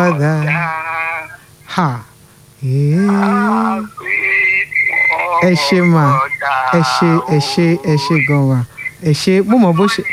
Father. Ha. Yeah. Ẹ ṣe mà, ẹ ṣe ẹ ṣe ẹ ṣe gan wa, ẹ ṣe mo mọ̀ bó ṣe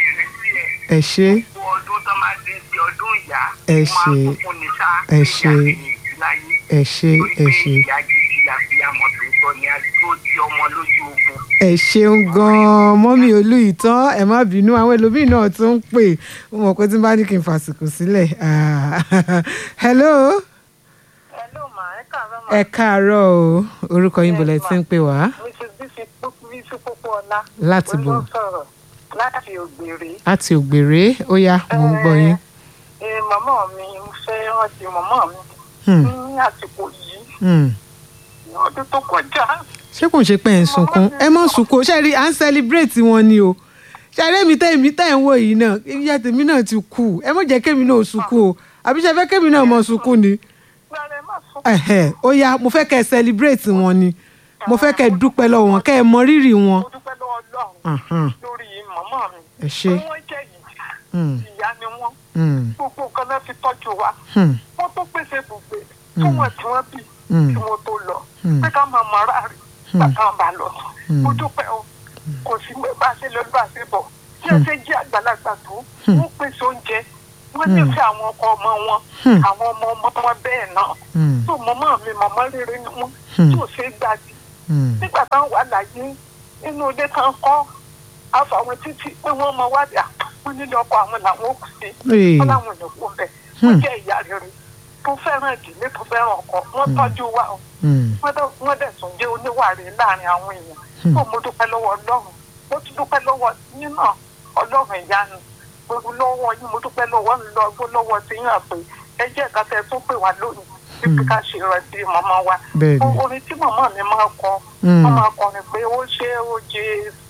ẹ ṣe ọdún tó máa ti di ọdún ìyá Ẹ ó máa ṣe- tún fún ni ṣá ẹ pé ṣe- ìyá kìíní ìdí láyé. ẹ ṣe Torí ẹ pé ṣe ìyá gidi àfihàmọ̀ tó tọ́ ni a tó di ọmọ lójú ogun. ẹ ṣeun gan-an mọ́mí olú ìtàn ẹ má bínú àwọn ẹlòmíì náà tún ń pè mo mọ̀ pé tí n bá ní kí n fàsìkò sílẹ̀ Ah, hello Hello ma, ẹ káàárọ̀ ma. ẹ káàárọ̀ o orúkọ yín bọ̀lẹ̀ tí ń pè wá Mrs. Bisi Bisi Pópóọlá. láti Mo bò ló sọ̀rọ̀ láti ògbèrè. láti ògbèrè ó yá mo ń gbọ́ yín. Ẹ màmá mi mo fẹ́ rántí màmá mi Hmm, ní àsìkò yìí hmm. ní ọdún tó kọjá. ṣé kò ń ṣe pé ẹ̀ ń sunkún ẹ mọ̀ sunkún ṣe rí à ń celebrate wọn ni o ṣe rí èmi tẹ́ èmi tẹ́ ẹ̀ ń wò yìí náà ìyá tèmi náà ti kú ẹ mọ̀ jẹ́ kémi náà sunkún o àbí ṣe fẹ́ kémi náà mọ̀ sunkún ni. Gbàrẹ̀ má sọ. Ẹ̀hẹ̀, ó yá mo fẹ́ kẹ́ ẹ celebrate wọn ni mo fẹ́ kẹ́ ẹ dúpẹ́ lọ́wọ́ wọn kẹ́ ẹ mọ rírì wọn. Mo dúpẹ́ lọ́wọ́ Ọlọ́run Ahán, lórí màmá mi. ẹ ṣé Wọ́n jẹ́ yìí. Hmm, Ìyá ni wọ́n. hmm, Gbogbo nǹkan náà fi tọ́jú wa. hmm, Wọ́n tó pèsè ibùgbé fún wọn tí wọ́n bí hmm, tí wọ́n tó lọ. Hmm. Pé ká máa mọ ara rẹ̀ Hmm. bàtà ń bá lọ. Hmm. Mo dúpẹ́ o. Kò sí pé bá a ṣe lọ bá a ṣe bọ̀. Bí ẹ ṣe jẹ́ àgbàlagbà tó, Hmm. wọ́n pèsè oúnjẹ. Wọ́n nífẹ̀ẹ́ àwọn ọkọ ọmọ wọn. Hmm. Àwọn ọmọ ọmọ wọn bẹ́ẹ̀ náà. hmm, Tó màmá mi màmá rere ni wọ́n. Hmm. Tí ò ṣe é gbàgbé hmm, nígbà táwọn wà láyé nínú ilé kan kọ́ àfàwọn títí pé wọ́n mọ wá dà wọ́n nílé ọkọ àwọn làwọn ò kù sí Ee. wọ́n láwọn ò kú bẹ̀ wọ́n jẹ́ ìyá rere tó fẹ́ràn ìdílé tó fẹ́ràn ọkọ wọ́n tọ́jú wa o hmm, wọ́n dẹ̀- wọ́n dẹ̀ tún jẹ́ oníwàre láàrin àwọn èèyàn tó mo dúpẹ́ lọ́wọ́ ọlọ́run mo tún dúpẹ́ lọ́wọ́ yín náà ọlọ́run ìyanu gbogbo lọ́wọ́ yín mo dúpẹ́ lọ́wọ́ lọ́wọ́ lọ́wọ́ tí yín àpè ẹ jẹ́ ẹ̀ka tẹ́ tó pè wá lónìí títí ká ṣe ìrántí màmá wa Bẹ́ẹ̀ni. orin tí màmá mi máa kọ Hmm. wọ́n máa kọrin pé ó ṣe ó jésù